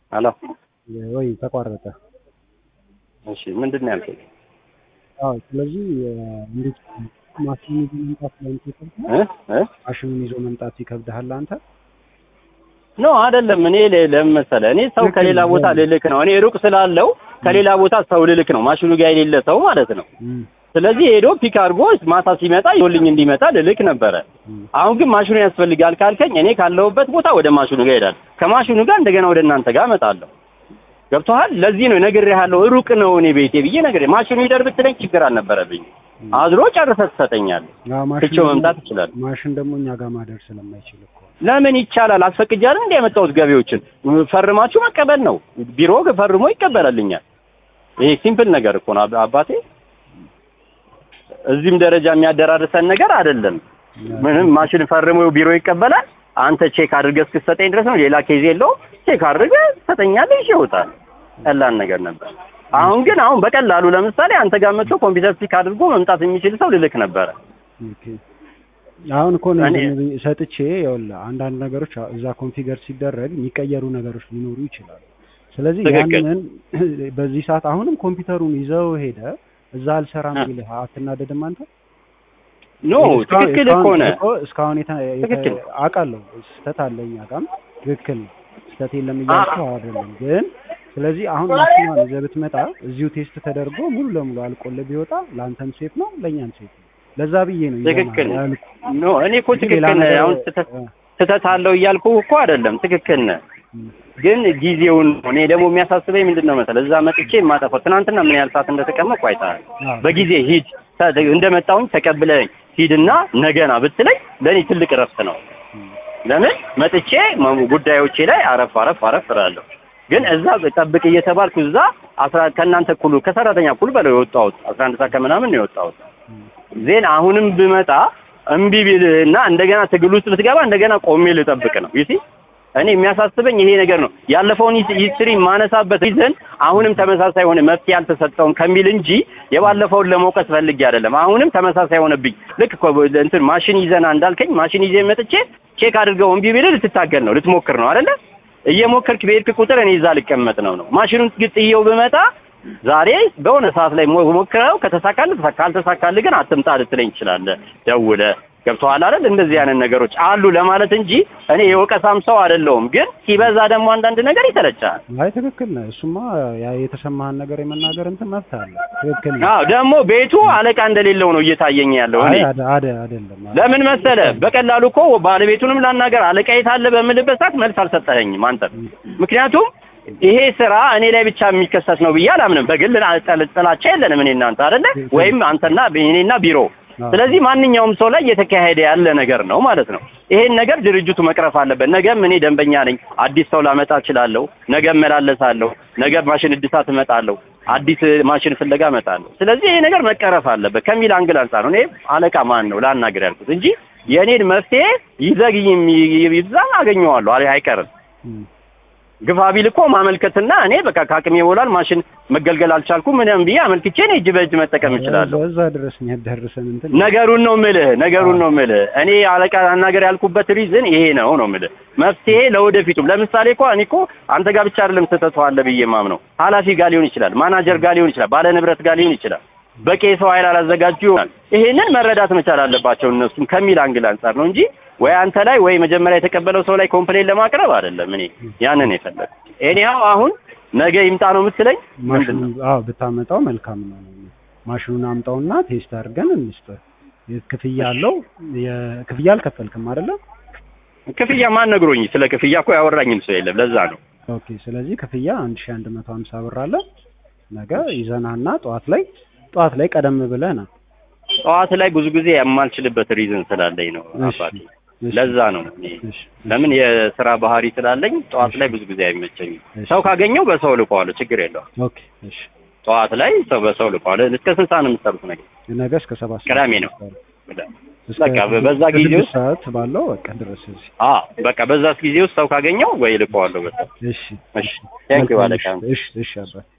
አሎ ወይ ተቋረጠ። እሺ ምንድን ነው ያልከኝ? አዎ ስለዚህ እንዴት ማሽኑን ይዞ መምጣት ለአንተ ይከብድሃል? እ እ ማሽኑን ይዞ መምጣት ይከብድሃል አንተ? ኖ አይደለም። እኔ ለ- ለምን መሰለህ እኔ ሰው ልክ ከሌላ ነው። ቦታ ልልክ ነው። እኔ ሩቅ ስላለው ከሌላ ቦታ ሰው ልልክ ነው። ማሽኑ ጋር የሌለ ሰው ማለት ነው። እም፣ ስለዚህ ሄዶ ፒክ አድርጎ ማታ ሲመጣ ይዞልኝ እንዲመጣ ልልክ ነበረ። እም። አሁን ግን ማሽኑ ያስፈልጋል ካልከኝ እኔ ካለሁበት ቦታ ወደ ማሽኑ ጋር እሄዳለሁ። ከማሽኑ ጋር እንደገና ወደ እናንተ ጋር እመጣለሁ። ገብቶሃል? ለዚህ ነው ነግሬሃለሁ። ሩቅ ነው እኔ ቤቴ ብዬ ነግሬ ማሽኑ ይደር ብትለኝ ችግር አልነበረብኝ። አድሮ ጨርሰህ ትሰጠኛለህ። አዎ፣ ማሽን ትቼው ደግሞ- መምጣት እችላለሁ። ማሽን ደግሞ እኛ ጋር ማደር ስለማይችል እኮ ነው። ለምን ይቻላል? አስፈቅጃለሁ እንደ ያመጣሁት ገቢዎችን ፈርማችሁ መቀበል ነው። ቢሮ ፈርሞ ይቀበላልኛል። ይሄ ሲምፕል ነገር እኮ ነው አብ- አባቴ። እዚህም ደረጃ የሚያደራርሰን ነገር አይደለም። ምንም ማሽን ፈርሞ ቢሮ ይቀበላል። አንተ ቼክ አድርገህ እስክትሰጠኝ ድረስ ነው። ሌላ ኬዝ የለውም። ቼክ አድርገህ ትሰጠኛለህ፣ ይዤ እወጣለሁ። ቀላል ነገር ነበር። አሁን ግን አሁን በቀላሉ ለምሳሌ አንተ ጋር መጥቶ ኮምፒውተር ፒክ አድርጎ መምጣት የሚችል ሰው ልልክ ነበረ። ኦኬ። አሁን እኮ ነው እኔ- ዝም ብዬ ሰጥቼ ይኸውልህ አንዳንድ ነገሮች እዛ ኮንፊገር ሲደረግ የሚቀየሩ ነገሮች ሊኖሩ ይችላሉ። ስለዚህ ትክክል። ያንን በዚህ ሰዓት አሁንም ኮምፒውተሩን ይዘው ሄደ እዛ አልሰራም አ- ቢልህ አትናደድም አንተ? ኖ እስካሁን- ትክክል እስካሁን- እኮ ነህ። እኮ እስካሁን የተ- የተ- ትክክል። አውቃለሁ ስህተት አለ እኛ ጋርም ትክክል ነው። ስህተት የለም እያልኩ አይደለም ግን ስለዚህ አሁን ማሽኗን ይዘህ ብትመጣ እዚሁ ቴስት ተደርጎ ሙሉ ለሙሉ አልቆልህ ቢወጣ ለአንተም ሴፍ ነው ለእኛም ሴፍ ነው። ለዛ ብዬ ነው ይዘህ ትክክል ማለት ያልኩህ። ኖ እኔ እኮ እንጂ ሌላ ትክክል ነህ። ነገር- አሁን ስህተት እ፣ ስህተት አለው እያልኩ እኮ አይደለም። ትክክል ነህ። እ፣ ግን ጊዜውን ነው። እኔ ደግሞ የሚያሳስበኝ ምንድን ነው መሰለህ እዛ መጥቼ የማጠፋው ትናንትና ምን ያህል ሰዓት እንደተቀመጥኩ አይተሃል። አዎ። በጊዜ ሂድ ተ- እንደመጣሁኝ ተቀብለኝ ሂድና ነገና ብትለኝ ለእኔ ትልቅ እረፍት ነው። ለምን መጥቼ መ- ጉዳዮቼ ላይ አረፍ አረፍ አረፍ እላለሁ። ግን እዛ ጠብቅ እየተባልኩ እዛ አስራ ከእናንተ እኩሉ ከሰራተኛ እኩል በለው የወጣሁት አስራ አንድ ሰዓት ከምናምን ነው የወጣሁት። ዜን አሁንም ብመጣ እምቢ ቢልህና እንደገና ትግል ውስጥ ብትገባ እንደገና ቆሜ ልጠብቅ ነው ይሲ እኔ የሚያሳስበኝ ይሄ ነገር ነው። ያለፈውን ሂስትሪ ማነሳበት ሪዝን አሁንም ተመሳሳይ ሆነ መፍትሄ አልተሰጠውም ከሚል እንጂ የባለፈውን ለመውቀስ ፈልጌ አይደለም። አሁንም ተመሳሳይ ሆነብኝ። ልክ እኮ እንትን ማሽን ይዘና እንዳልከኝ ማሽን ይዤ መጥቼ ቼክ አድርገው እምቢ ቢልህ ልትታገል ነው ልትሞክር ነው አይደለ? እየሞከርክ በሄድክ ቁጥር እኔ እዛ ልቀመጥ ነው ነው ማሽኑን ግጥየው ብመጣ ዛሬ በሆነ ሰዓት ላይ ሞ- ሞክረው ከተሳካልህ ተሳካ፣ ካልተሳካልህ ግን አትምጣ ልትለኝ ትችላለህ። ደውለህ ገብቶሃል አይደል? እንደዚህ አይነት ነገሮች አሉ ለማለት እንጂ እኔ የወቀሳም ሰው አይደለሁም። ግን ሲበዛ ደግሞ አንዳንድ ነገር ይሰለቻል። አይ ትክክል ነህ። እሱማ ያ የተሰማህን ነገር የመናገር እንትን መብት አለ። ትክክል ነህ። አዎ ደግሞ ቤቱ አለቃ እንደሌለው ነው እየታየኝ ያለው እኔ አይ አደ- አደ- አይደለም ለምን መሰለ በቀላሉ እኮ ባለቤቱንም ላናገር አለቃ የት አለ በምልበት ሰዓት መልስ አልሰጠኸኝም አንተ። ምክንያቱም ይሄ ስራ እኔ ላይ ብቻ የሚከሰት ነው ብዬ አላምንም። በግል ጥል- ጥላቻ የለንም እኔ እናንተ አይደለ ወይም አንተና እኔና ቢሮ። ስለዚህ ማንኛውም ሰው ላይ እየተካሄደ ያለ ነገር ነው ማለት ነው። ይሄን ነገር ድርጅቱ መቅረፍ አለበት። ነገም እኔ ደንበኛ ነኝ፣ አዲስ ሰው ላመጣ እችላለሁ። ነገ እመላለሳለሁ። ነገ ማሽን እድሳት እመጣለሁ። አዲስ ማሽን ፍለጋ እመጣለሁ። ስለዚህ ይሄ ነገር መቀረፍ አለበት ከሚል አንግል አንጻር ነው እኔ አለቃ ማን ነው ላናገር ያልኩት እንጂ የእኔን መፍትሄ ይዘግይም ይብዛም አገኘዋለሁ አይ- አይቀርም። እም። ግፋ ቢል እኮ ማመልከትና እኔ በቃ ከአቅሜ ይሞላል ማሽን መገልገል አልቻልኩም ምንም ብዬ አመልክቼ እኔ እጅ በእጅ መጠቀም እችላለሁ። እዛ ድረስ የሚያዳርሰን እንትን ነገሩን ነው ምልህ፣ ነገሩን ነው ምልህ። እኔ አለቃ አናገር ያልኩበት ሪዝን ይሄ ነው ነው ምልህ። መፍትሄ ለወደፊቱም ለምሳሌ እኮ እኔ እኮ አንተ ጋር ብቻ አይደለም ስህተቱ አለ ብዬ የማምነው ኃላፊ ጋር ሊሆን ይችላል፣ ማናጀር ጋር ሊሆን ይችላል፣ ባለ ንብረት ጋር ሊሆን ይችላል። በቂ የሰው ኃይል አላዘጋጁ ይሆናል። ይሄንን መረዳት መቻል አለባቸው እነሱም ከሚል አንግል አንጻር ነው እንጂ ወይ አንተ ላይ ወይ መጀመሪያ የተቀበለው ሰው ላይ ኮምፕሌን ለማቅረብ አይደለም። እኔ ያንን የፈለግ ኤኒሃው አሁን ነገ ይምጣ ነው የምትለኝ ምንድን ማሽኑን ነው? አዎ ብታመጣው መልካም ነው። ማሽኑን አምጣውና ቴስት አድርገን እንስጥ። ክፍያ አለው። የክፍያ አልከፈልክም አይደለ? ክፍያ ማን ነግሮኝ? ስለ ክፍያ እኮ ያወራኝም ሰው የለም። ለዛ ነው ኦኬ። ስለዚህ ክፍያ 1150 ብር አለ። ነገ ይዘናና ጠዋት ላይ ጠዋት ላይ ቀደም ብለህ ና። ጠዋት ላይ ብዙ ጊዜ የማልችልበት ሪዝን ስላለኝ ነው እሺ፣ አባቴ። እሺ፣ ለዛ ነው እኔ እሺ፣ ለምን የስራ ባህሪ ስላለኝ ጠዋት ላይ ብዙ ጊዜ አይመቸኝም። እሺ። ሰው ካገኘው በሰው ልቀዋለሁ፣ ችግር የለውም። ኦኬ፣ እሺ። ጠዋት ላይ ሰው በሰው ልቀዋለሁ። እስከ ስንት ሰዓት ነው የምትሰሩት ነገር? ነገ እስከ ሰባት ሰዓት ቅዳሜ ነው። እስከ በቃ በዛ ጊዜ ስድስት ውስጥ ሰዓት ባለው በቃ ድረስ እዚህ። አዎ በቃ በዛ ጊዜ ውስጥ ሰው ካገኘው ወይ ልቀዋለሁ። በቃ እሺ፣ እሺ፣ ቴንክ ዩ መልካም አለቃ። እሺ፣ እሺ፣ እሺ አባት